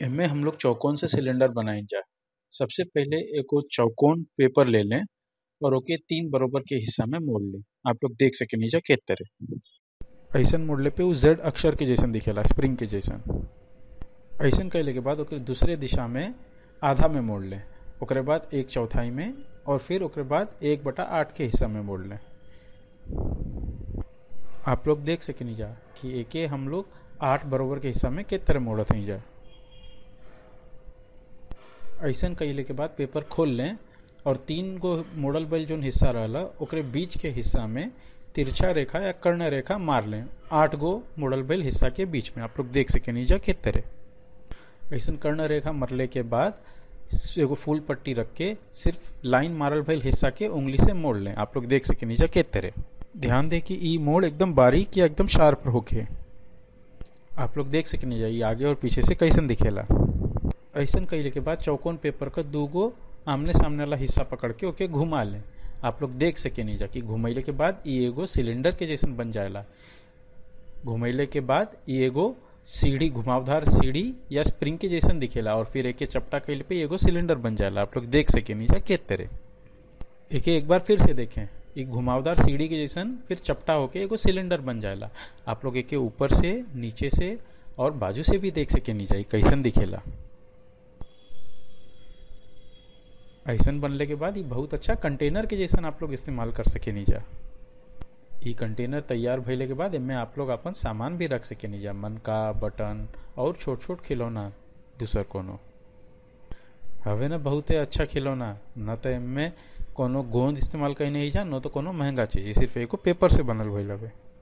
एमे हम लोग चौकोन से सिलेंडर बनाईल जा सबसे पहिले एगो चौकोन पेपर ले लें और ओके तीन बरोबर के हिस्सा में मोड़ लें आप लोग देख सकेनी जा के तरह ऐसन मोड़ले पे उ जेड अक्षर के जैसन दिखेला स्प्रिंग के जैसन ऐसन कैले के बाद ओकरे दूसरे दिशा में आधा में मोड़ लें ओकरे बाद एक चौथाई में और फिर ओकरे बाद एक बटा आठ के हिस्सा में मोड़ लें आप लोग देख सकेनी जा कि एके हम लोग आठ बरोबर के हिस्सा में के तरह मोड़त हई जा ऐसन कैले के बाद पेपर खोल लें और तीन गो मोड़ल बैल जोन हिस्सा रहला ओकरे बीच के हिस्सा में तिरछा रेखा या कर्ण रेखा मार लें आठ गो मोड़ल बैल हिस्सा के बीच में आप लोग देख सकेनी जा के तरह ऐसन कर्ण रेखा मरले के बाद एगो फूल पट्टी रख के सिर्फ लाइन मारल भइल हिस्सा के उंगली से मोड़ लें आप लोग देख सकेनी जा के तरह ध्यान दे कि ई मोड़ एकदम बारीक या एकदम शार्प होके आप लोग देख सकेनी जा ई आगे और पीछे से कैसन दिखेला ऐसन कैले के बाद चौकोन पेपर का दू गो आमने सामने वाला हिस्सा पकड़ के ओके घुमा लें आप लोग देख सकेनी जा कि घुमैले के बाद ई एगो सिलेंडर के जैसन बन जाएला घुमैले के बाद ई एगो सीढ़ी घुमावदार सीढ़ी या स्प्रिंग के जैसन दिखेला और फिर एके चपटा कैले पे एगो सिलेंडर बन जाएला आप लोग देख सकेनी जा के तरह एके एक बार फिर से देखें एक घुमावदार सीढ़ी के जैसन फिर चपटा होके एगो सिलेंडर बन जाएला आप लोग एके ऊपर से नीचे से और बाजू से भी देख सकेनी जा कैसन दिखेला ऐसन बनले के बाद ये बहुत अच्छा कंटेनर के जैसन आप लोग इस्तेमाल कर सकेनी जा ई कंटेनर तैयार भइले के बाद एमे आप लोग अपन सामान भी रख सकेनी जा मनका बटन और छोट छोट खिलौना दूसर कोनो हवे ना बहुते अच्छा खिलौना न तो एमे कोनो गोंद इस्तेमाल कहीं नहीं जा न तो कोनो महंगा चीज सिर्फ एगो पेपर से बनल भइल हवे